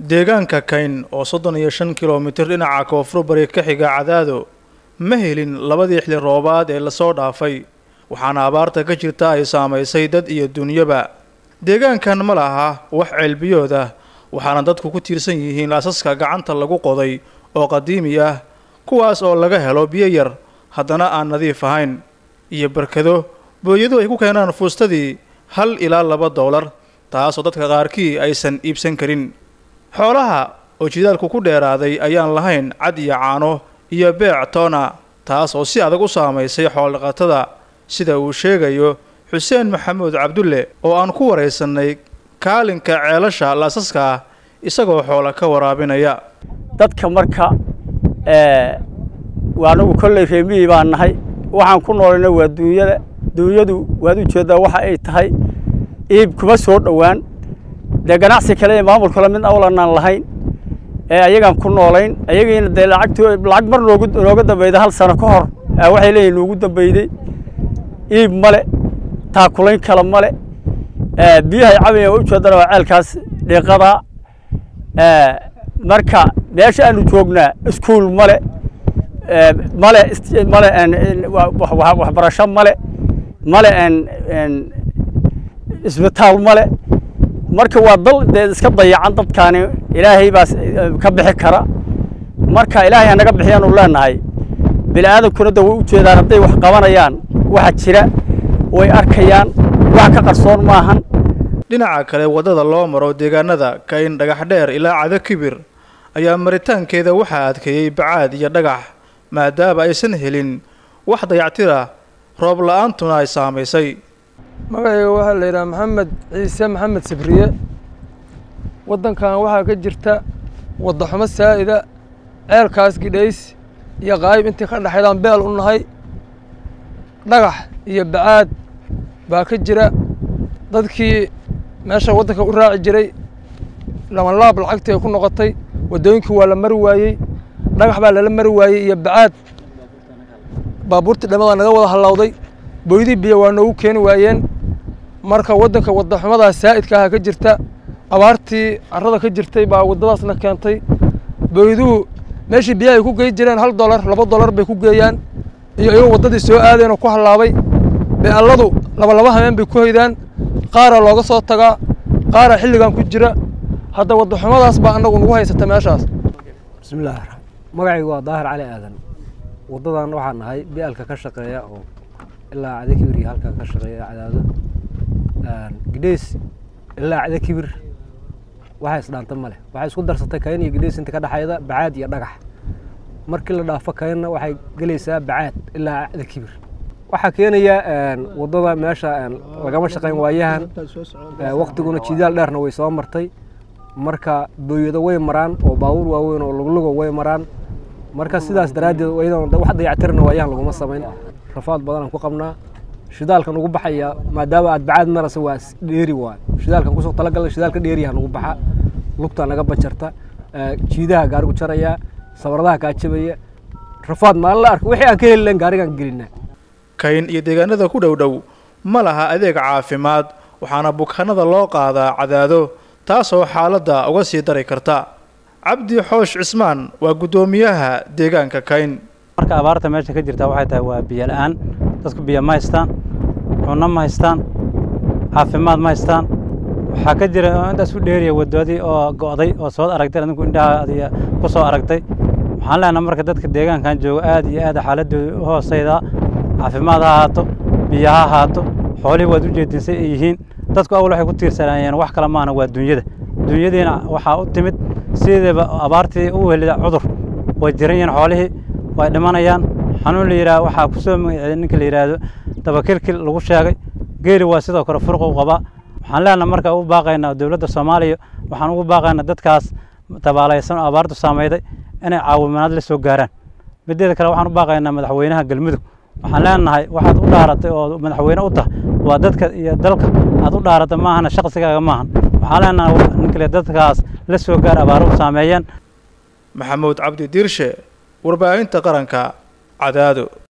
deegaanka kayn oo soddon iyo shan kilomitir dhinaca koonfur bari ka xiga cadaado ma helin labadii xili roobaad ee lasoo dhaafay waxaana abaarta ka jirta ay saamaysay dad iyo dunyaba deegaankan ma laha wax ceelbiyood ah waxaana dadku ku tiirsan yihiin laasaska gacanta lagu qoday oo qadiimi ah kuwaas oo laga helo biyo yar haddana aan nadiif ahayn iyo barkado booyadu ay ku keenaan fuustadii hal ilaa laba doolar taasoo dadka qaarkii aysan iibsan karin xoolaha oo jidaalku ku dheeraaday ayaan lahayn cad iyo caano iyo beec toona taas oo si adag u saamaysay xoolodhaqatada sida uu sheegayo xuseen maxamuud cabdulle oo aan ku waraysanay kaalinka ceelasha laasaska ah isagoo xoola ka waraabinaya dadka marka anagu kolley reemihii baan nahay waxaan ku noolayna waa duunyada duunyadu waad u jeeddaa waxa ay tahay iib kuma soo dhowaan dee ganacsi kale ee maamul kale mid awlanaan lahayn ee ayagaan ku noolayn ayagiina dee lacagtu lacag mar noogu nooga dambeyda hal sano ka hor waxay leeyihin noogu dambeyday iib male taakulayn kale male biyahay cabayaan u jeedana waa ceelkaas dhiiqadaa marka meesha aanu joognaa iskuul male male male waxbarasho male male isbitaal male marka waa dal dee iska dayacan dadkaani ilaahay baa ka bixi kara marka ilaahay hanaga bixiyaanu leenahay bini aadamkuna da way u jeedaan hadday wax qabanayaan waxa jira way arkayaan wax ka qarsoon maahan dhinaca kale waddada loo maro deegaanada kayn dhagax dheer ilaa cado kibir ayaa maritaankeeda waxaa adkeeyey bacaad iyo dhagax maadaama aysan helin wax dayactira roob la-aantuna ay saamaysay magacayga waxaa la yidhaha maxamed ciise maxamed sibriye waddankan waxaa ka jirta waddaxumo saa'ida ceelkaas gidhays iyo qaayib intii ka dhexaydaan beel u nahay dhagax iyo bacaad baa ka jira dadkii meesha waddanka u raaci jiray labanlaab lacagtii ay ku noqotay waddooyinkii waa la mari waayey dhagax baa lala mari waayey iyo bacaad baabuurtii dhammadaa naga wada hallawday booydii biyo waa noogu keeni waayeen marka waddanka waddaxumadaas saa'idka aha ka jirta abaartii carrada ka jirtay baa waddadaasna keentay booyduhu meeshii biyaha ay ku gey jireen hal dolar laba dolar bay ku geeyaan iyo iyagoo waddadii soo aadeen oo ku hallaabay beelladu laba laba hameen bay ku hoydaan qaara looga soo tagaa qaara xilligan ku jira hadda waddaxumadaas baa annagu nagu haysata meeshaas bismillahi raxmaan magacaygu waa daahir cali aadan waddadan waxaan nahay bialka ka shaqeeya oo ilaa cada kibir iyo halkan ka shaqeeya cadaado gidhays ilaa cada kibir waxa isdhaanta male waxay isku darsatay kayn iyo gidhays inta ka dhexayda bacaad iyo dhagax markii la dhaafo kaynna waxay gelaysaa bacaad ilaa cada kibir waxaa keenaya waddada meesha lagama shaqayn waayahan waktiguna jidaal dheerna way soo martay marka booyado way maraan oo baabuur waaweyn oo luglugo way maraan marka sidaas daraaddeed iyadoon wax dayactirna waayahan laguma samayn rafaad badanaan ku qabnaa shidaalkan ugu baxaya maadaama aad bacaad marasa waa dheeri waay shidaalkan kusoo talagalna shidaalka dheeriyaha nagu baxa lugtaa naga bajarta jiidaha gaarigu jaraya sabaradaha kaa jabaya rafaad maalin la arka wixii aan ka heli lahayn gaarigaan gelinaa kayn iyo deegaanada ku dhow dhow ma laha adeeg caafimaad waxaana bukaanada loo qaadaa cadaado taasoo xaaladda uga sii dari karta cabdi xoosh cismaan waa guddoomiyaha deegaanka kayn marka abaarta meesha ka jirta waxay tahay waa biyo la-aan dadku biyo ma haystaan cunno ma haystaan caafimaad ma haystaan waxaa ka jira intaas u dheeriya waddoodii oo go'day oo soo aragtay adinku indhaha adiga ku soo aragtay waxaan leenahay marka dadka deegaankan jooga aad iyo aad xaaladooda u hooseydaa caafimaad ha ahaato biyo ha ahaato xoolihii waad u jeedinsay ay yihiin dadku awal waxay ku tiirsanaayeen wax kale maana waa dunyada dunyadiina waxaa u timid sideeba abaartii u helida cudur way jiran yihiin xoolihii way dhimanayaan xanuun la yidhaha waxaa ku soo magaceeyay ninka la yidhaahdo dabakilkil lagu sheegay geeri waa sidoo kale furqa u qabaa waxaan leenahay marka u baaqaynaa dowladda soomaaliya waxaan ugu baaqaynaa dadkaas tabaalaysan oo abaartu saameyday inay caawimaad la soo gaaraan mideeda kale waxaan u baaqaynaa madaxweynaha galmudug waxaan leenahay waxaad u dhaaratay oo madaxweyne u tahay waa dadka iyo dalka aad u dhaaratay maahana shaqsigaaga maahan waxaan leenahay ninkale dadkaas la soo gaar abaaruhu saameeyeen maxamuud cabdi diirshe warbaahinta qaranka cadaado